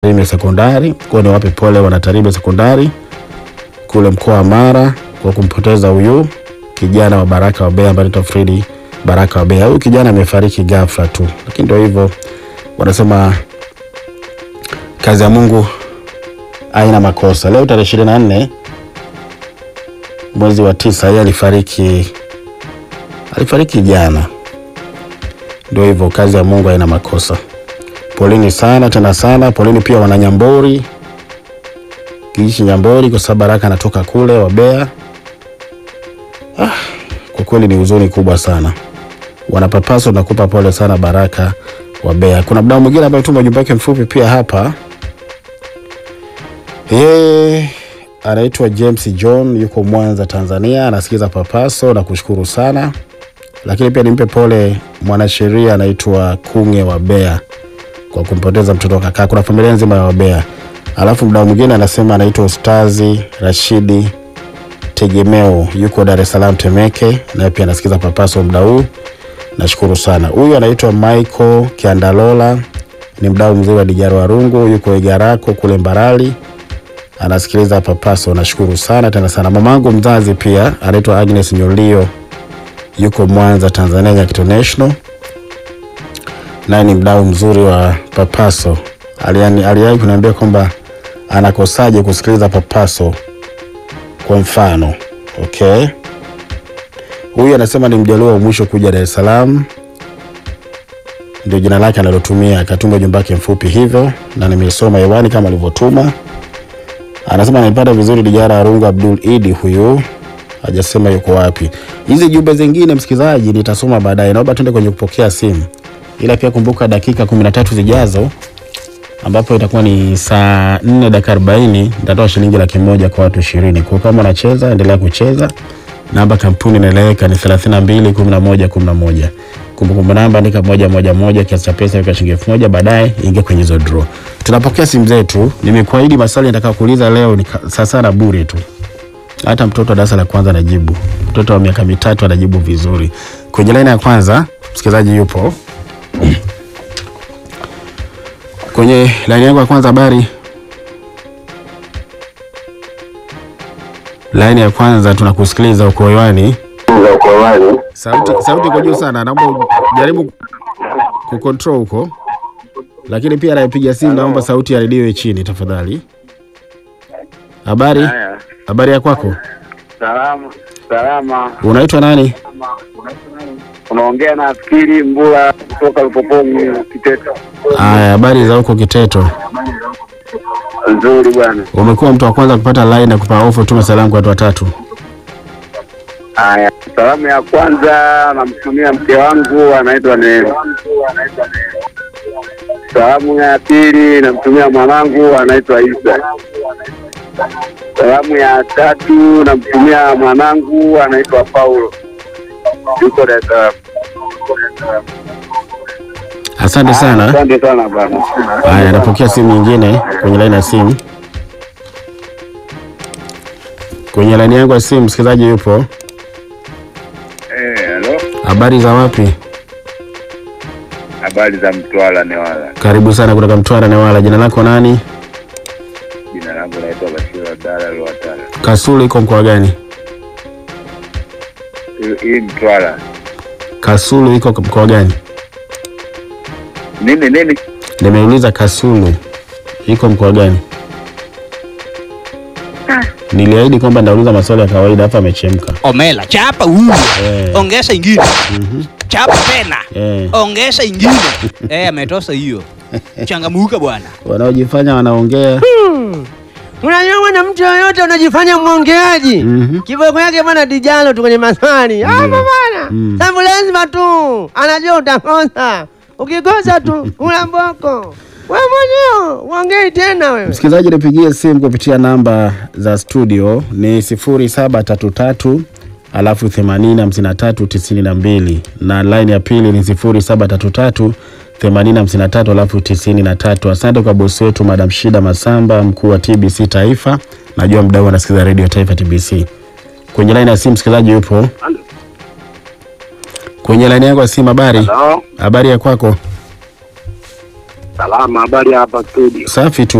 Tarime Sekondari. Kwa ni wape pole wana Tarime Sekondari kule mkoa wa Mara kwa kumpoteza huyu kijana wa Baraka wa Bea ambaye anaitwa Fredi Baraka wa Bea. Huyu kijana amefariki ghafla tu, lakini ndio hivyo, wanasema kazi ya Mungu haina makosa. Leo tarehe ishirini na nne mwezi wa tisa, yeye alifariki alifariki jana. Ndio hivyo, kazi ya Mungu haina makosa. Poleni sana tena sana, poleni pia wananyambori kijiji Nyambori kwa sababu Baraka anatoka kule Wabea. Ah, kwa kweli ni huzuni kubwa sana. Wanapapaso nakupa pole sana Baraka Wabea. Kuna mdau mwingine ambaye tuma ujumbe wake mfupi pia hapa. Yeye anaitwa James John, yuko Mwanza, Tanzania, anasikiza Papaso na kushukuru sana, lakini pia nimpe pole mwanasheria anaitwa Kunge Wabea kwa kumpoteza mtoto wa kaka. Kuna familia nzima ya Wabea. Alafu mdau mwingine anasema anaitwa Ustazi Rashidi Tegemeo, yuko Dar es Salaam Temeke, naye pia anasikiza Papaso mdau huu. Nashukuru sana. Huyu anaitwa Michael Kiandalola, ni mdau mzuri wa Dijaro Warungu, yuko Igarako kule Mbarali, anasikiliza Papaso. Nashukuru sana tena sana. Mamangu mzazi pia anaitwa Agnes Nyolio, yuko Mwanza Tanzania, Nyakito National, naye ni mdau mzuri wa Papaso. Aliani- Aliwahi kuniambia kwamba anakosaje kusikiliza Papaso kwa mfano. Okay, huyu anasema ni mjaluo wa mwisho kuja Dar es Salaam, ndio jina lake analotumia. Akatuma ujumbe wake mfupi hivyo na nimesoma hewani kama alivyotuma. Anasema anaipata vizuri Dijara Arungu Abdul Idi, huyu hajasema yuko wapi. Hizi jumbe zingine msikilizaji nitasoma baadaye, naomba tuende kwenye kupokea simu, ila pia kumbuka dakika 13 zijazo ambapo itakuwa ni saa 4 dakika 40 nitatoa shilingi laki moja kwa watu ishirini. Kwa kama unacheza endelea kucheza. Namba kampuni inaeleweka ni 32 11 11. Kumbukumbu namba andika moja moja moja, kiasi cha pesa weka shilingi elfu moja baadaye ingia kwenye hizo draw. Tunapokea simu zetu. Nimekuahidi maswali nitaka kuuliza leo ni ka- saa sana bure tu. Hata mtoto wa darasa la kwanza anajibu. Mtoto wa miaka mitatu anajibu vizuri. Kwenye laini ya kwanza msikilizaji yupo. Kwenye laini yangu ya kwanza, habari. Laini ya kwanza tunakusikiliza, uko hewani. Sauti sauti iko juu sana, naomba jaribu kucontrol huko, lakini pia anayepiga simu naomba sauti ya redio iwe chini tafadhali. Habari, Haya, habari ya kwako, salama salama. unaitwa nani? Unaongea na Fikiri Mbula kutoka Lupoponi Kiteto. Aya, habari za huko Kiteto. Nzuri bwana. Umekuwa mtu wa kwanza kupata line na kupa ofa, tume salamu kwa watu watatu. Haya, salamu ya kwanza namtumia mke wangu anaitwa Neema. Salamu ya pili namtumia mwanangu anaitwa Isa. Salamu ya tatu namtumia mwanangu anaitwa Paulo, yuko Dar es Salaam. Asante sana. Asante sana bwana. Haya, napokea simu nyingine kwenye laini ya simu. Kwenye laini yangu ya simu msikilizaji yupo. Eh, halo. Habari za wapi? Habari za Mtwara Newala. Karibu sana kutoka Mtwara Newala. Jina lako nani? Jina langu naitwa Bashir Abdalla Lwatara. Kasulu iko mkoa gani? Hii- Hii Mtwara. Kasulu iko mkoa gani? Nini nini? Nimeuliza Kasulu iko mkoa gani? Niliahidi kwamba ndauliza maswali ya kawaida, hapa amechemka. Omela, chapa huyu. Eh. Ongeza ingine. Chapa tena. Eh, Ongeza ingine. Eh, ametosa hiyo. Changamuka bwana. wanaojifanya wanaongea. Unajua bwana, mtu yoyote unajifanya mwongeaji Mhm. kiboko yake bwana dijalo tu kwenye maswali hapo bwana, Mm. sababu lazima tu anajua utakosa, ukikosa tu una mboko wewe mwenyewe uongei tena wewe. Msikilizaji, nipigie simu kupitia namba za studio ni 0733 alafu 80 53 92 na line ya pili ni 0733 80 53 alafu 93. Asante kwa bosi wetu Madam Shida Masamba, mkuu wa TBC Taifa. Najua mdau anasikiza redio Taifa TBC. Kwenye line ya simu msikilizaji yupo kwenye line yangu ya simu. Habari, Halo. habari ya kwako? Salama, habari hapa studio. Safi tu.